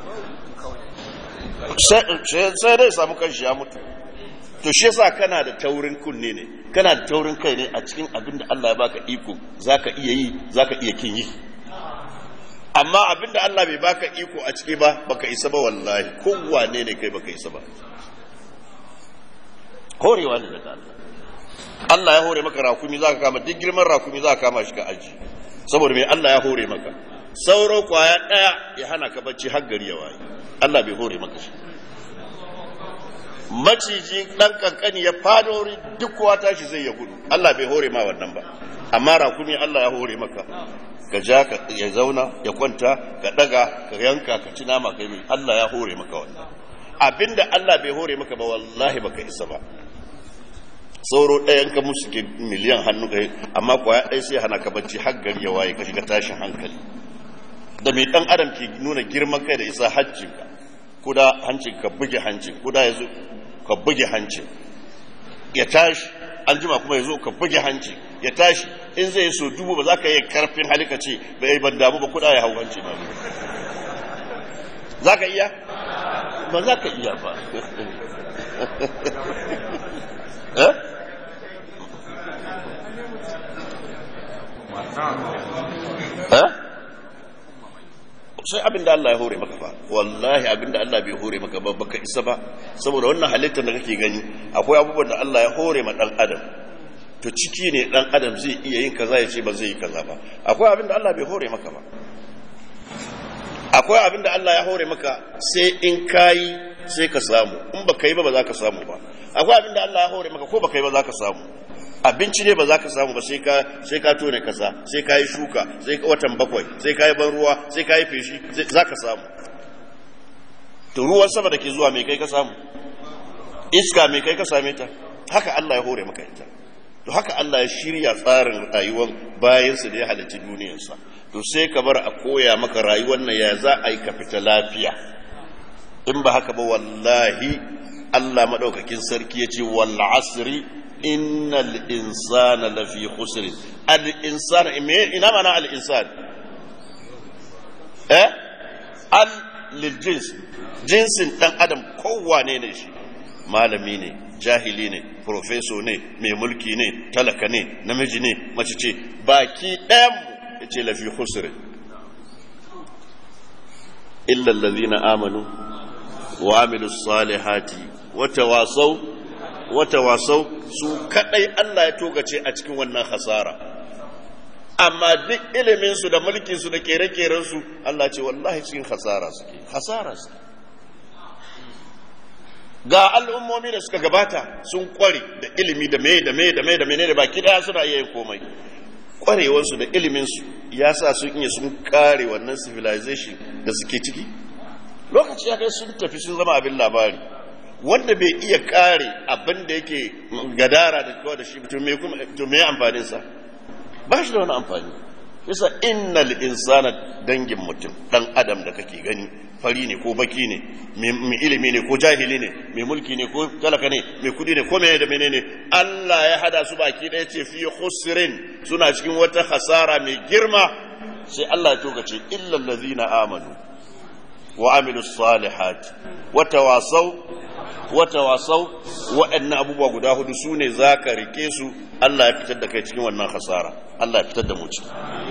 sai dai samu kanshi ya mutu to shi yasa kana da taurin kunne ne kana da taurin kai ne a cikin abin da Allah ya baka iko zaka iya yi zaka iya kin yi amma abin da Allah bai baka iko a ciki ba baka isa ba wallahi kowane ne kai baka isa ba horewa ne daga Allah Allah ya hore maka rakumi zaka kama duk girman rakumi zaka kama shi ka aji saboda me Allah ya hore maka sauro kwaya daya ya hana ka bacci har gari ya waye Allah bai hore maka shi maciji dan kankani ya fado wuri duk kowa tashi zai ya gudu Allah bai hore ma wannan ba amma rakumi Allah ya hore maka ka ja ka ya zauna ya kwanta ka daga ka yanka ka ci nama kai mai Allah ya hore maka wannan abinda Allah bai hore maka ba wallahi baka isa ba sauro ɗayan ka musu ke miliyan hannu kai amma kwaya ɗaya sai hana ka bacci har gari ya waye ka shiga tashin hankali da mai ɗan adam ke nuna girman kai da isa hancinka kuda hancin ka buge hancin kuda ya zo ka buge hancin ya tashi an jima kuma ya zo ka buge hancin ya tashi in zai yi so dubu ba za ka yi karfin halika ce ba yi ban damu ba kuda ya hau hancin na za ka iya ba za ka iya ba eh eh sai abin da Allah ya hore maka fa wallahi abin da Allah bai hore maka ba baka isa ba saboda wannan halittar da kake gani akwai abubuwan da Allah ya hore ma dan adam to ciki ne dan adam zai iya yin kaza ya ce ba zai yi kaza ba akwai abin da Allah bai hore maka ba akwai abin da Allah ya hore maka sai in kayi sai ka samu in baka yi ba ba za ka samu ba akwai abin da Allah ya hore maka ko baka yi ba za ka samu abinci ne ba za ka samu ba sai ka sai ka tone kasa sai ka yi shuka sai ka watan bakwai sai ka yi ban ruwa sai ka yi feshi za ka samu to ruwan sama da ke zuwa mai kai ka samu iska mai kai ka same ta haka Allah ya hore maka ita to haka Allah ya shirya tsarin rayuwar bayansa da ya halarci duniyarsa to sai ka bar a koya maka rayuwar nan ya za a yi ka fita lafiya in ba haka ba wallahi Allah madaukakin sarki ya ce wal asri innal insana lafi khusr al insana ina mana al insan eh al lil jins jinsin dan adam kowane ne shi malami ne jahili ne profeso ne mai mulki ne talaka ne namiji ne mace ce baki ɗayan mu ce lafi khusr illa allazina amanu wa amilus salihati wa tawasaw wata wasau su kadai Allah ya togace a cikin wannan hasara amma duk iliminsu da mulkinsu da kere-kerensu Allah ce wallahi cikin hasara suke hasara suke ga al'ummomi da suka gabata sun kware da ilimi da mai da mai da mai da mai da baki daya suna iya yin komai kwarewarsu da iliminsu ya sa sun iya sun kare wannan civilization da suke ciki lokaci ya kai sun tafi sun zama abin labari wanda bai iya kare abin da yake gadara da kawai da shi to me amfaninsa ba shi da wani amfani yasa innal insana dangin mutum dan adam da kake gani fari ne ko baki ne mai ilimi ne ko jahili ne mai mulki ne ko talaka ne mai kudi ne ko mai da menene Allah ya hada su baki ɗaya ce fi khusrin suna cikin wata hasara mai girma sai Allah ya tokace illal ladzina amanu wa amilus salihat wa tawasaw wa tawasaw wa'annan abubuwa guda hudu sune zaka rike su Allah ya fitar da kai cikin wannan hasara Allah ya fitar da mu ciki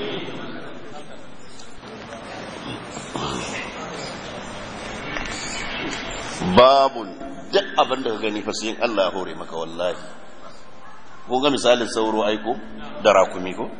babun duk abin da ka gani fa sai Allah ya hore maka wallahi ko ga misalin sauro aiko da rakumi ko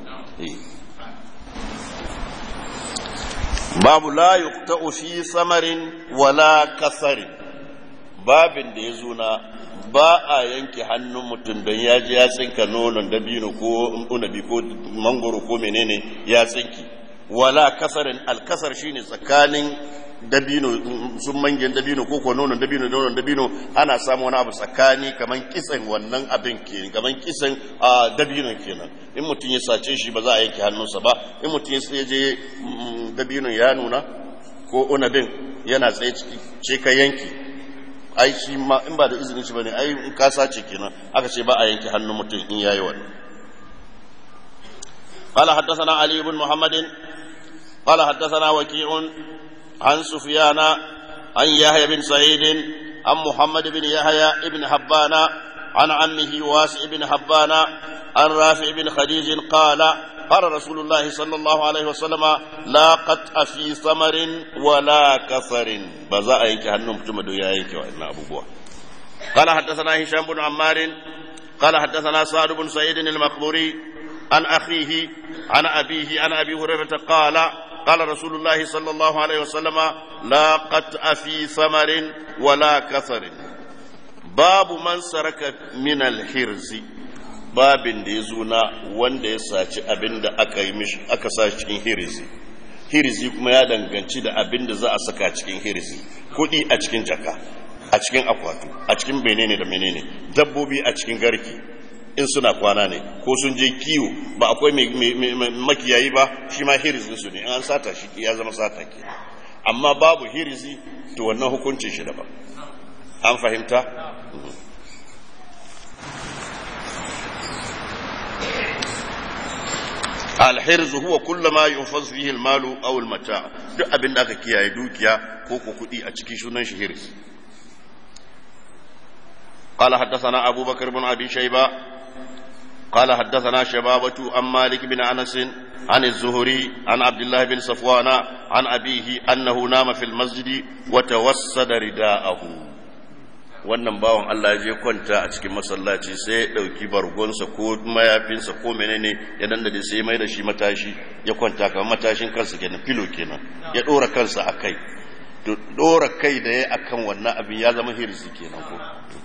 babu la yuqta'u fi samarin wala kasarin babin da ya zo na ba a yanke hannun mutum don ya ji ya tsinka nonon dabino ko unabi ko mangoro ko menene ya tsinki wala kasarin alkasar shine tsakanin dabino sun mangen dabino ko ko nonon dabino nonon dabino ana samu wani abu tsakani kaman kisan wannan abin ke kaman kisan a dabino kenan in mutum ya sace shi ba za a yanke hannunsa ba in mutum ya je dabino ya nuna ko unabin yana tsaye ciki ce ka yanki ai shi ma in ba da izinin shi bane ai in ka sace kenan aka ce ba a yanke hannun mutum in yayi wannan قال حدثنا علي بن محمد قال حدثنا وكيع عن سفيان عن يحيى بن سعيد عن محمد بن يحيى بن حبان عن عمه واسع بن حبان عن رافع بن خديج قال قال رسول الله صلى الله عليه وسلم لا قطع في ثمر ولا كفر بزا ينك هنم تمدو يا ينك وإن أبو بوا قال حدثنا هشام بن عمار قال حدثنا سعد بن سعيد المقبوري عن أخيه عن أبيه عن أبي هريرة قال قال رسول الله صلى الله عليه وسلم لا قطع في ثمر ولا كثر باب من سرك من الحرز babin da ya zo na wanda ya saci abin da aka yi mishi aka sa cikin hirizi hirizi kuma ya danganci da abin da za a saka cikin hirizi kuɗi a cikin jaka a cikin akwatu a cikin menene da menene dabbobi a cikin garki in suna kwana ne ko sun je kiwo ba akwai makiyayi ba shi ma hirizin su ne an sata shi ya zama sata ke amma babu hirizi to wannan hukuncin shi daban an fahimta alhirzu huwa kullu ma yunfaz fihi almalu aw almata duk abin da aka kiyaye dukiya ko ko kudi a cikin sunan shi hirz قال حدثنا أبو بكر بن أبي شيبة قال حدثنا شبابة عن مالك بن أنس عن الزهري عن عبد الله بن صفوان عن أبيه أنه نام في المسجد وتوسد رداءه wannan bawan Allah ya je kwanta a cikin masallaci sai ya ɗauki bargonsa ko mayafinsa ko menene ya dandade sai mai da shi matashi ya kwanta kamar matashin kansa kenan filo kenan ya ɗora kansa a kai to ɗora kai da ya akan wannan abin ya zama hirsi kenan ko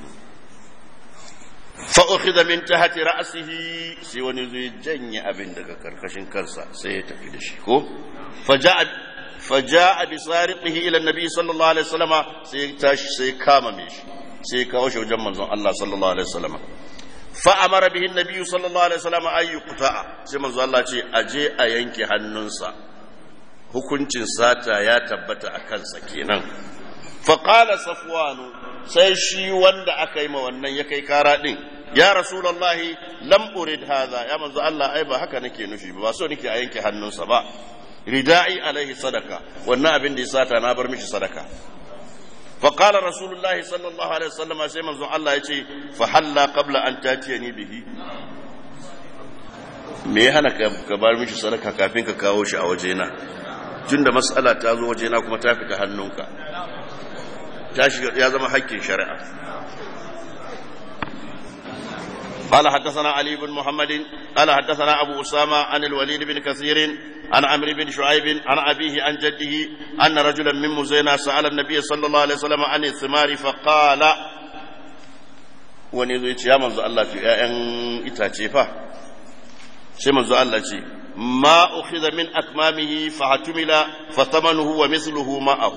fa'ukhidha min tahti ra'sihi sai wani zai janye abin daga karkashin kansa sai ya tafi da shi ko faja'a faja'a bi sariqihi ila annabi sallallahu alaihi wasallam sai tashi sai kama me shi sai kawo shi wajen manzon Allah sallallahu alaihi wasallam fa amara bihi annabi sallallahu alaihi wasallam ay yuqta'a sai manzon Allah ce aje a yanke hannunsa hukuncin sata ya tabbata a kansa kenan fa qala safwanu sai shi wanda aka yi ma wannan ya kai kara din ya rasulullahi lam urid hadha ya manzo Allah ai ba haka nake nufi ba so nake a yanke hannunsa ba rida'i alaihi sadaka wannan abin da ya sata na bar mishi sadaka fa qala rasulullahi sallallahu alaihi wasallam sai manzo Allah ya ce fa halla qabla an tatiyani bihi me ya hana ka bar mishi sadaka kafin ka kawo shi a wajena tunda mas'ala ta zo wajena kuma ta fita hannunka ya zama haƙƙin shari'a قال حدثنا علي بن محمد قال حدثنا أبو أسامة عن الوليد بن كثير عن عمرو بن شعيب عن أبيه عن جده أن رجلا من مزينة سأل النبي صلى الله عليه وسلم عن الثمار فقال wani zai ce ya manzo Allah ce ‘ya'yan itace fa sai manzo Allah ce ma ukhidha min akmamihi fa hatumila fa thamanuhu wa mithluhu ma'ahu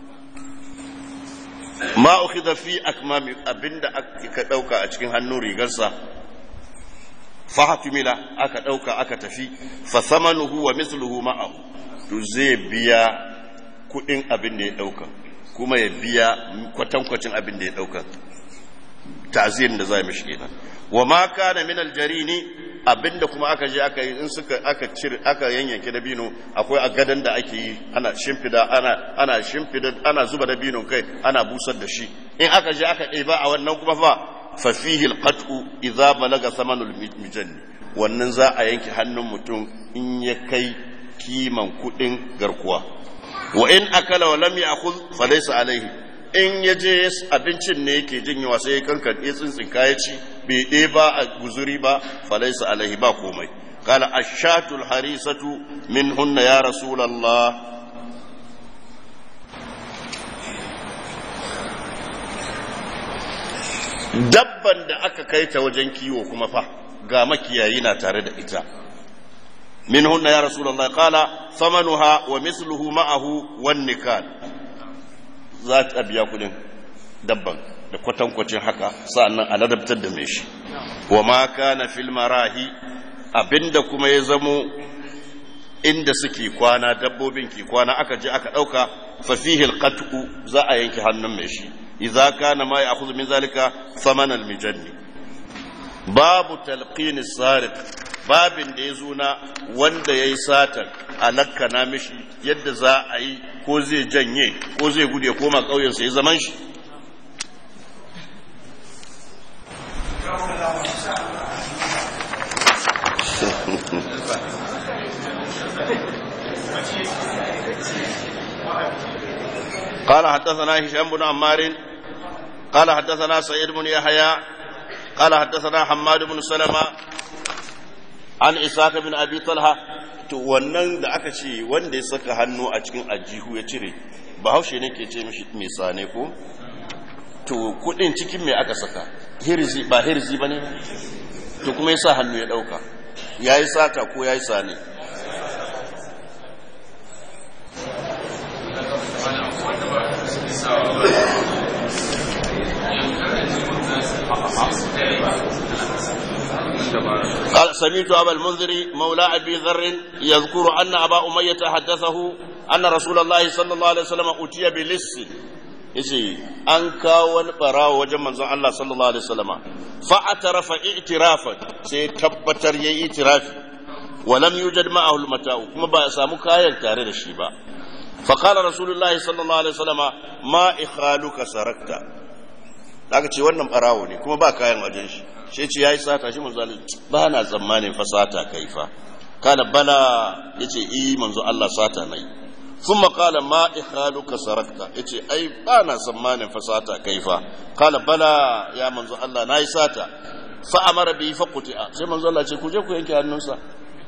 ma ukhidha fi akmami abinda aka dauka a cikin hannun rigarsa fa hatumila aka dauka aka tafi fa thamanuhu wa mithluhu ma'ahu to zai biya kudin abin da ya dauka kuma ya biya kwatankwacin abin da ya dauka ta'zirin da za mishi kenan wa ma kana min aljarini abinda kuma aka je aka yi in suka aka cire aka yanyanke da bino akwai a gadan da ake yi ana shimfida ana ana shimfida ana zuba da bino kai ana busar da shi in aka je aka ɗeba a wannan kuma fa fa fihi alqat'u idza balaga thamanul mijanni wannan za a yanke hannun mutum in ya kai kiman kudin garkuwa wa in akala wa lam ya'khudh fa laysa alayhi in ya je abincin ne yake jin yawa sai ya kankan ya tsintsin kaya ci bai ɗe ba a guzuri ba falaisa alaihi ba komai kala ashatul harisatu min hunna ya rasulallah dabban da aka kai ta wajen kiwo kuma fa ga makiyayi na tare da ita min hunna ya rasulallah kala samanuha wa misluhu ma'ahu wan nikal za ta biya kudin dabban da kwatankwacin haka sa'annan a ladabtar da mai shi wa ma kana fil marahi abinda kuma ya zamo inda suke kwana dabbobin ke kwana aka je aka dauka fa fihi alqat'u za a yanke hannun mai shi idza kana ma ya'khudhu min zalika thaman almijanni babu talqin as-sariq babin da ya zo na wanda ya yi satar alakka na mishi yadda za a yi ko zai janye ko zai gude koma ƙauyensa ya zaman shi قال حدثنا هشام بن عمار قال حدثنا سعيد بن يحيى قال حدثنا حماد بن سلمة an isaka bin abi talha to wannan da aka ce wanda ya saka hannu a cikin ajihu ya cire bahaushe ne ke ce mishi mai sane ko to kudin cikin mai aka saka hirzi ba hirzi ba ne to kuma ya sa hannu ya dauka ya yi sata ko ya yi sane قال سمعت أبا المنذر مولى أبي ذر يذكر أن أبا أمية حدثه أن رسول الله صلى الله عليه وسلم أتي بلص yace an kawo wani barawo wajen manzon Allah sallallahu alaihi wasallama fa atarafa i'tirafan sai tabbatar yayi itirafi wa lam yujad ma'ahu al-mata'u kuma ba ya samu kayan tare da shi ba fa qala rasulullahi sallallahu alaihi wasallama ma ikhaluka sarakta aka ce wannan barawo ne kuma ba kayan wajen shi shi ce ya yi sata shi manzo Allah ba na tsammanin fa sata kai fa kana bala yace i manzo Allah sata nai thumma qala ma ikhaluka sarakta yace ai ba na tsammanin fa sata kai fa kana bala ya manzo Allah nayi sata fa amara bi fa quti'a sai manzo Allah ce ku je ku yanke hannunsa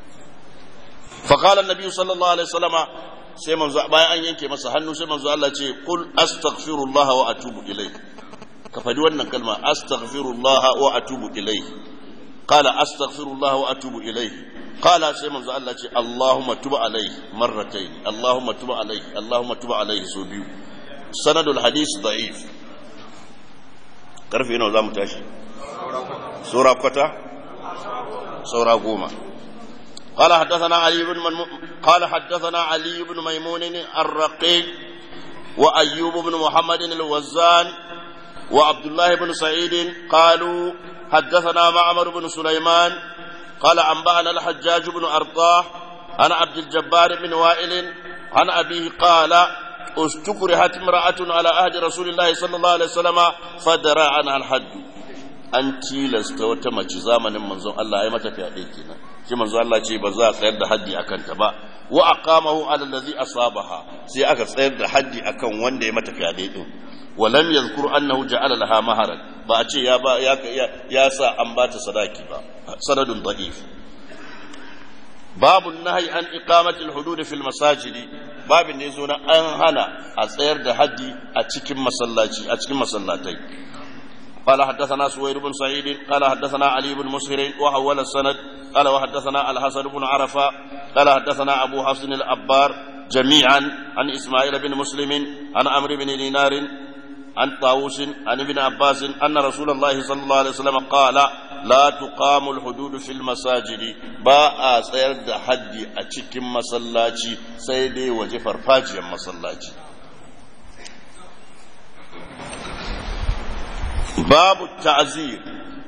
fa qala annabi sallallahu alaihi wasallama sai manzo bayan an yanke masa hannu sai manzo Allah ce qul astaghfirullah wa atubu ilayh ka faɗi wannan kalma astaghfirullah wa atubu ilayhi qala astaghfirullah wa atubu ilayhi qala sai manzo Allah ce Allahumma tub alayhi marratayn Allahumma tub alayhi Allahumma tub alayhi so biyu sanadul hadith da'if karfe nawa zamu tashi sura kwata sura goma قال حدثنا علي بن من... قال حدثنا علي بن ميمون الرقيق وأيوب بن محمد الوزان وعبد الله بن سعيد قالوا حدثنا معمر بن سليمان قال أنبأنا الحجاج بن أرطاه عن عبد الجبار بن وائل عن أبيه قال استكرهت امرأة على عهد رسول الله صلى الله عليه وسلم فدرى عنها الحد an tilasta wata mace zamanin manzon Allah ya mata fyaɗe kenan shi manzon Allah ce ba za a tsayar da haddi akan ta ba wa aqamahu ala allazi asabaha sai aka tsayar da haddi akan wanda ya mata fyaɗe din wa lam yadhkur annahu ja'ala laha maharan ba a ce ya ba ya ya sa an bata sadaki ba sanadun da'if babu nahyi an iqamati al-hudud fil masajid babin ne zo na an hana a tsayar da haddi a cikin masallaci a cikin masallatai قال حدثنا سوير بن سعيد قال حدثنا علي بن مسهر وحول السند قال وحدثنا الحسن بن عرفة قال حدثنا أبو حفص الأبار جميعا عن إسماعيل بن مسلم عن عمرو بن دينار عن طاووس عن ابن عباس أن رسول الله صلى الله عليه وسلم قال لا تقام الحدود في المساجد باء سير حد أتشكم مسلاتي سيدي وجفر فاجيا مسلاتي باب التعزير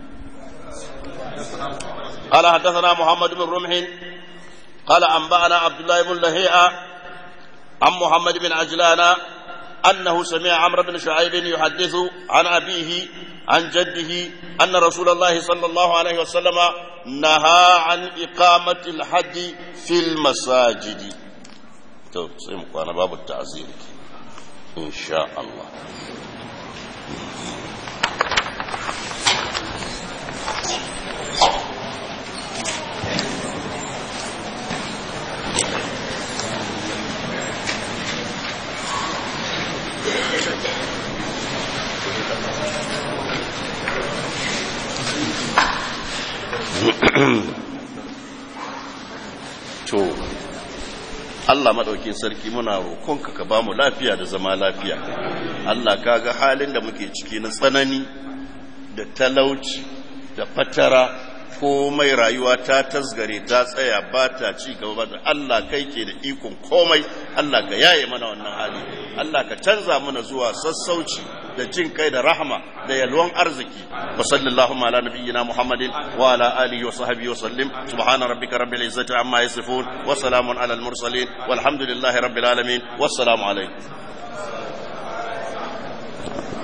قال حدثنا محمد بن رمح قال أنبأنا عبد الله بن لهيئة عن محمد بن عجلان أنه سمع عمرو بن شعيب يحدث عن أبيه عن جده أن رسول الله صلى الله عليه وسلم نهى عن إقامة الحد في المساجد تو سيمكو أنا باب التعزير إن شاء الله to Allah maɗaukin sarki muna roƙonka ka ba mu lafiya da zama lafiya Allah ka ga halin da muke ciki na tsanani da talauci da fatara komai rayuwa ta tasgare ta tsaya ba ta ci gaba ba Allah kai ke da ikon komai Allah ka yaye mana wannan hali Allah ka canza mana zuwa sassauci da jin kai da rahama da yalwan arziki wa sallallahu ala nabiyyina muhammadin wa ala alihi wa sahbihi wa sallim subhana rabbika rabbil izzati amma yasifun wa salamun ala al mursalin walhamdulillahi rabbil alamin wassalamu alaikum